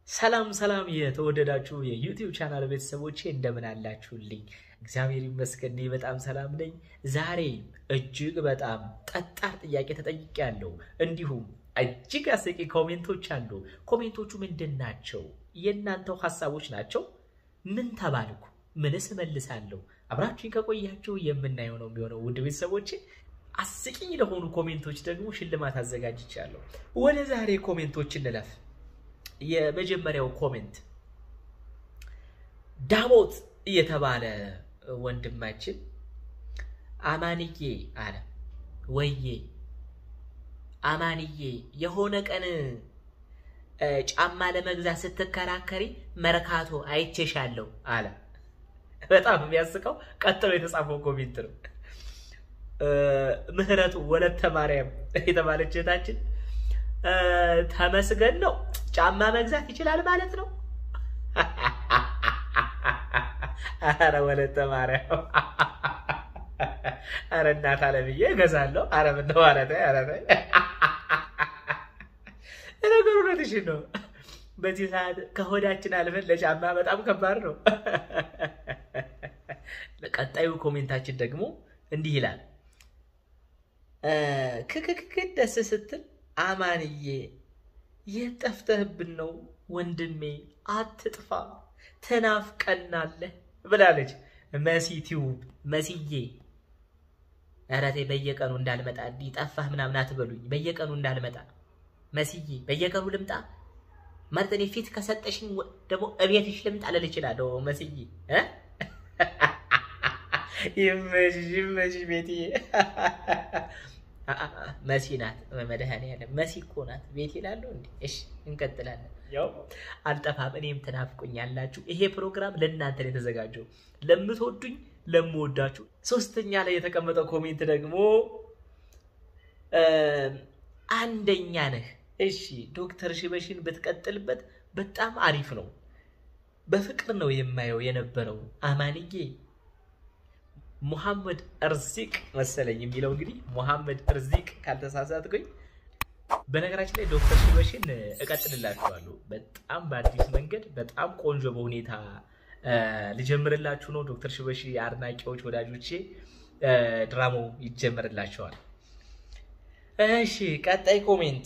ሰላም ሰላም የተወደዳችሁ የዩቲዩብ ቻናል ቤተሰቦቼ እንደምን አላችሁልኝ? እግዚአብሔር ይመስገን እኔ በጣም ሰላም ነኝ። ዛሬ እጅግ በጣም ጠጣር ጥያቄ ተጠይቄያለሁ። እንዲሁም እጅግ አስቂ ኮሜንቶች አሉ። ኮሜንቶቹ ምንድን ናቸው? የእናንተው ሀሳቦች ናቸው። ምን ተባልኩ? ምንስ እመልሳለሁ? አብራችሁኝ ከቆያችሁ የምናየው ነው የሚሆነው። ውድ ቤተሰቦቼ አስቂኝ ለሆኑ ኮሜንቶች ደግሞ ሽልማት አዘጋጅቻለሁ። ወደ ዛሬ ኮሜንቶች እንለፍ። የመጀመሪያው ኮሜንት ዳሞት እየተባለ ወንድማችን አማንዬ አለ። ወዬ አማንዬ የሆነ ቀን ጫማ ለመግዛት ስትከራከሪ መርካቶ አይቼሻለሁ አለ። በጣም የሚያስቀው ቀጥሎ የተጻፈው ኮሜንት ነው። ምህረቱ ወለተ ማርያም የተባለች እህታችን ተመስገን ነው ጫማ መግዛት ይችላል ማለት ነው። አረ ወለተ ማርያም፣ አረ እናት አለምዬ እገዛለሁ። አረ ምነው ማለት አረ ነገሩ እውነትሽን ነው። በዚህ ሰዓት ከሆዳችን አልፈን ለጫማ በጣም ከባድ ነው። ቀጣዩ ኮሜንታችን ደግሞ እንዲህ ይላል። ክክክክ ደስ ስትል አማንዬ የት ጠፍተህብን ነው ወንድሜ? አትጥፋ ትናፍቀናለህ ብላለች መሲ ቲዩብ። መስዬ ኧረ ተይ በየቀኑ እንዳልመጣ እንዲህ ጠፋህ ምናምን አትበሉኝ። በየቀኑ እንዳልመጣ መስዬ፣ በየቀኑ ልምጣ ማለት እኔ ፊት ከሰጠሽኝ ደግሞ እቤትሽ ልምጣ ልል እችላለሁ። መስዬ ይመችሽ ይመችሽ ቤትዬ መሲ ናት። መድኃኒዓለም መሲ እኮ ናት። ቤት ይላሉ እንዴ? እሺ እንቀጥላለን። ያው አልጠፋም፣ እኔም ትናፍቁኛላችሁ። ይሄ ፕሮግራም ለእናንተ ነው የተዘጋጀው፣ ለምትወዱኝ፣ ለምወዳችሁ። ሶስተኛ ላይ የተቀመጠው ኮሜንት ደግሞ አንደኛ ነህ። እሺ ዶክተር ሽበሽን ብትቀጥልበት በጣም አሪፍ ነው። በፍቅር ነው የማየው የነበረው አማንዬ ሙሐመድ እርዚቅ መሰለኝ የሚለው እንግዲህ ሙሐመድ እርዚቅ ካልተሳሳትኩኝ። በነገራችን ላይ ዶክተር ሽበሽን እቀጥልላችኋለሁ በጣም በአዲስ መንገድ በጣም ቆንጆ በሁኔታ ልጀምርላችሁ ነው። ዶክተር ሽበሺ አድናቂዎች ወዳጆቼ ድራማው ይጀምርላቸዋል። እሺ ቀጣይ ኮሜንት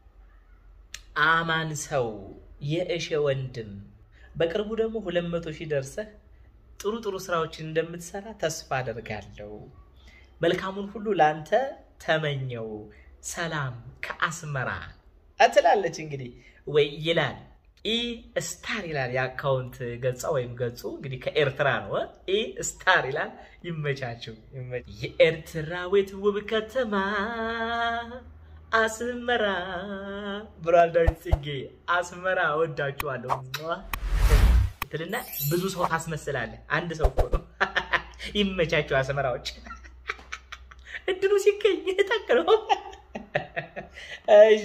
አማን ሰው የእሸ ወንድም በቅርቡ ደግሞ ሁለት መቶ ሺህ ደርሰህ ጥሩ ጥሩ ስራዎችን እንደምትሰራ ተስፋ አደርጋለሁ። መልካሙን ሁሉ ለአንተ ተመኘው። ሰላም ከአስመራ ትላለች። እንግዲህ ወይ ይላል ኢ ስታር ይላል የአካውንት ገጻ ወይም ገጹ እንግዲህ ከኤርትራ ነው። ኢ ስታር ይላል። ይመቻችሁ። የኤርትራዊት ውብ ከተማ አስመራ ብሏል ዳዊት ጽጌ። አስመራ እወዳችኋለሁ ትልና ብዙ ሰው ታስመስላለህ። አንድ ሰው እኮ ነው። ይመቻቸው አስመራዎች። እድሉ ሲገኝ ጠቅለው። እሺ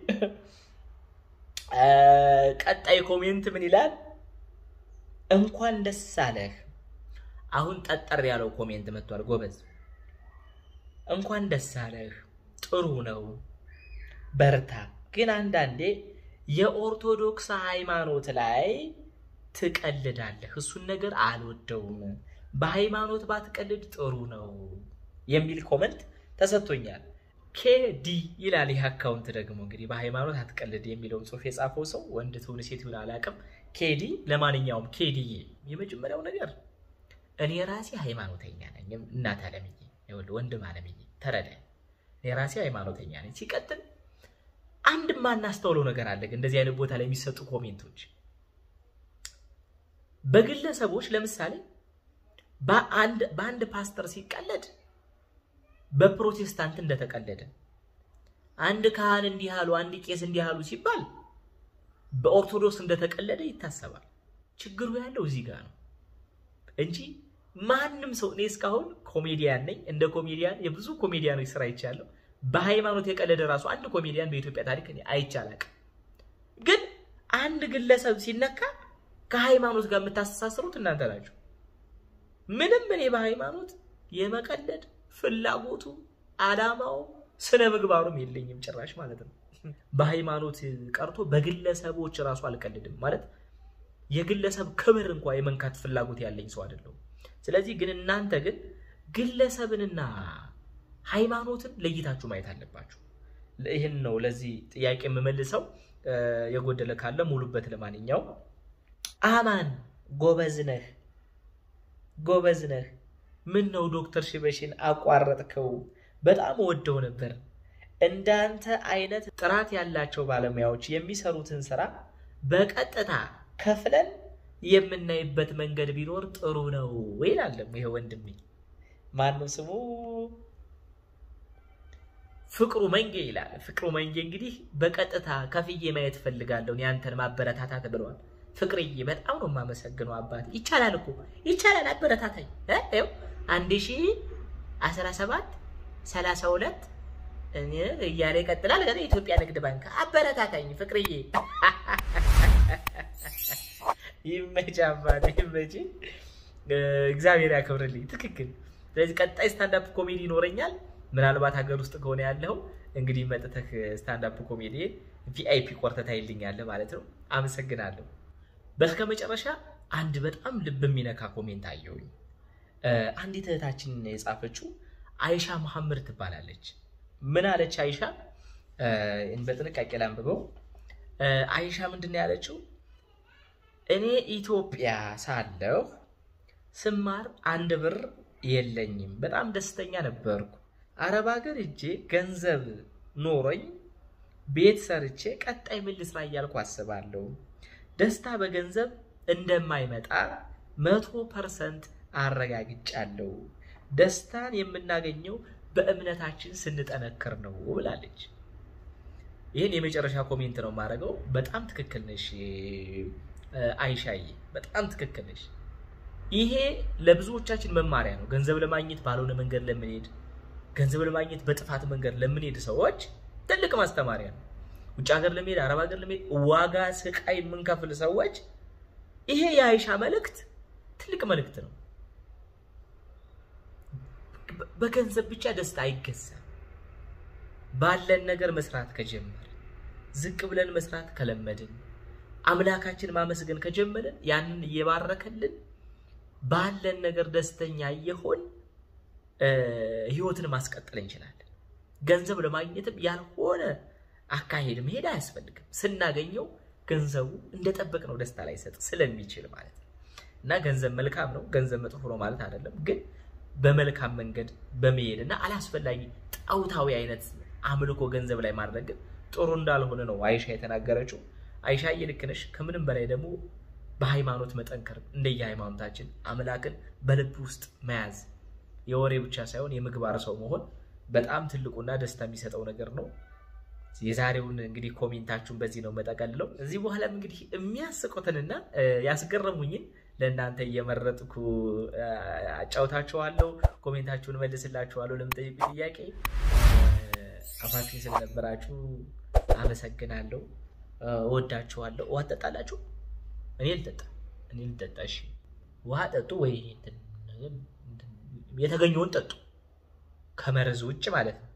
ቀጣይ ኮሜንት ምን ይላል? እንኳን ደስ አለህ። አሁን ጠጠር ያለው ኮሜንት መጥቷል። ጎበዝ፣ እንኳን ደስ አለህ። ጥሩ ነው፣ በርታ። ግን አንዳንዴ የኦርቶዶክስ ሃይማኖት ላይ ትቀልዳለህ። እሱን ነገር አልወደውም። በሃይማኖት ባትቀልድ ጥሩ ነው የሚል ኮመንት ተሰጥቶኛል። ኬዲ ይላል ይህ አካውንት ደግሞ እንግዲህ በሃይማኖት አትቀልድ የሚለውን ጽሑፍ የጻፈው ሰው ወንድ ትሁን ሴት ይሁን አላውቅም። ኬዲ ለማንኛውም ኬዲዬ፣ የመጀመሪያው ነገር እኔ ራሴ ሃይማኖተኛ ነኝ። እናት አለምዬ፣ ወንድም አለምዬ ተረዳ። እኔ ራሴ ሃይማኖተኛ ነኝ። ሲቀጥል አንድ ማናስተውለው ነገር አለ። እንደዚህ አይነት ቦታ ላይ የሚሰጡ ኮሜንቶች በግለሰቦች ለምሳሌ በአንድ ፓስተር ሲቀለድ በፕሮቴስታንት እንደተቀለደ፣ አንድ ካህን እንዲህ አሉ፣ አንድ ቄስ እንዲህ አሉ ሲባል በኦርቶዶክስ እንደተቀለደ ይታሰባል። ችግሩ ያለው እዚህ ጋር ነው እንጂ ማንም ሰው እኔ እስካሁን ኮሜዲያን ነኝ። እንደ ኮሜዲያን የብዙ ኮሜዲያኖች ስራ ይቻለሁ። በሃይማኖት የቀለደ ራሱ አንድ ኮሜዲያን በኢትዮጵያ ታሪክ አይቻላቅ። ግን አንድ ግለሰብ ሲነካ ከሃይማኖት ጋር የምታስተሳስሩት እናንተ ናችሁ። ምንም እኔ በሃይማኖት የመቀለድ ፍላጎቱ አላማው ስነ ምግባሩም የለኝም ጭራሽ ማለት ነው። በሃይማኖት ቀርቶ በግለሰቦች ራሱ አልቀልድም ማለት የግለሰብ ክብር እንኳ የመንካት ፍላጎት ያለኝ ሰው አይደለሁም። ስለዚህ ግን እናንተ ግን ግለሰብንና ሃይማኖትን ለይታችሁ ማየት አለባችሁ። ይህን ነው ለዚህ ጥያቄ የምመልሰው። የጎደለ ካለ ሙሉበት። ለማንኛውም አማን ጎበዝ ነህ፣ ጎበዝ ነህ። ምን ነው ዶክተር ሽበሽን አቋረጥከው? በጣም ወደው ነበር። እንዳንተ አይነት ጥራት ያላቸው ባለሙያዎች የሚሰሩትን ስራ በቀጥታ ከፍለን የምናይበት መንገድ ቢኖር ጥሩ ነው ይላለም። ይሄ ወንድሜ ማነው ስሙ? ፍቅሩ መንጌ ይላል። ፍቅሩ መንጌ እንግዲህ በቀጥታ ከፍዬ ማየት ፈልጋለሁ ያንተን ማበረታታት ብለዋል። ፍቅርዬ በጣም ነው የማመሰግነው አባት። ይቻላል እኮ ይቻላል፣ አበረታታኝ። ይኸው አንድ ሺ አስራ ሰባት ሰላሳ ሁለት እያለ ይቀጥላል። ከዛ የኢትዮጵያ ንግድ ባንክ አበረታታኝ ፍቅርዬ። ይመች አባት ይመች፣ እግዚአብሔር ያክብርልኝ። ትክክል። ስለዚህ ቀጣይ ስታንዳፕ ኮሜዲ ይኖረኛል። ምናልባት ሀገር ውስጥ ከሆነ ያለው እንግዲህ መጥተህ ስታንዳፕ ኮሜዲ ቪአይፒ ቆርተህ ታይልኛለህ ማለት ነው። አመሰግናለሁ። በስከ መጨረሻ አንድ በጣም ልብ የሚነካ ኮሜንት አየሁኝ። አንዲት እህታችን የጻፈችው አይሻ መሐመድ ትባላለች። ምን አለች አይሻ? በጥንቃቄ ላንብበው። አይሻ ምንድን ነው ያለችው? እኔ ኢትዮጵያ ሳለሁ ስማር አንድ ብር የለኝም። በጣም ደስተኛ ነበርኩ። አረብ ሀገር እጄ ገንዘብ ኖሮኝ ቤት ሰርቼ ቀጣይ ምን ልስራ እያልኩ አስባለሁ። ደስታ በገንዘብ እንደማይመጣ መቶ ፐርሰንት አረጋግጫለሁ። ደስታን የምናገኘው በእምነታችን ስንጠነክር ነው ብላለች። ይህን የመጨረሻ ኮሜንት ነው የማደርገው። በጣም ትክክል ነሽ አይሻዬ፣ በጣም ትክክል ነሽ። ይሄ ለብዙዎቻችን መማሪያ ነው። ገንዘብ ለማግኘት ባልሆነ መንገድ ለምንሄድ፣ ገንዘብ ለማግኘት በጥፋት መንገድ ለምንሄድ ሰዎች ትልቅ ማስተማሪያ ነው። ውጭ ሀገር ለመሄድ፣ አረብ ሀገር ለመሄድ ዋጋ ስቃይ የምንከፍል ሰዎች ይሄ የአይሻ መልእክት ትልቅ መልእክት ነው። በገንዘብ ብቻ ደስታ አይገዛም። ባለን ነገር መስራት ከጀመርን፣ ዝቅ ብለን መስራት ከለመድን፣ አምላካችን ማመስገን ከጀመርን፣ ያንን እየባረከልን ባለን ነገር ደስተኛ እየሆን ህይወትን ማስቀጠል እንችላለን። ገንዘብ ለማግኘትም ያልሆነ አካሄድ መሄድ አያስፈልግም። ስናገኘው ገንዘቡ እንደጠበቅነው ደስታ ላይ ሰጥ ስለሚችል ማለት ነው። እና ገንዘብ መልካም ነው፣ ገንዘብ መጥፎ ነው ማለት አይደለም። ግን በመልካም መንገድ በመሄድ እና አላስፈላጊ ጣውታዊ አይነት አምልኮ ገንዘብ ላይ ማድረግ ግን ጥሩ እንዳልሆነ ነው አይሻ የተናገረችው። አይሻ ልክ ነሽ። ከምንም በላይ ደግሞ በሃይማኖት መጠንከር እንደየ ሃይማኖታችን አምላክን በልብ ውስጥ መያዝ የወሬ ብቻ ሳይሆን የምግባር ሰው መሆን በጣም ትልቁና ደስታ የሚሰጠው ነገር ነው። የዛሬውን እንግዲህ ኮሜንታችሁን በዚህ ነው መጠቀልለው። እዚህ በኋላም እንግዲህ የሚያስቁትንና ያስገረሙኝን ለእናንተ እየመረጥኩ አጫውታችኋለሁ። ኮሜንታችሁን መልስላችኋለሁ። ለምጠይቁ ጥያቄ አፋችን ስለነበራችሁ አመሰግናለሁ። እወዳችኋለሁ። ውሃ ትጠጣላችሁ? እኔ ልጠጣ እኔ ልጠጣ። እሺ ውሃ ጠጡ ወይ የተገኘውን ጠጡ፣ ከመርዝ ውጭ ማለት ነው።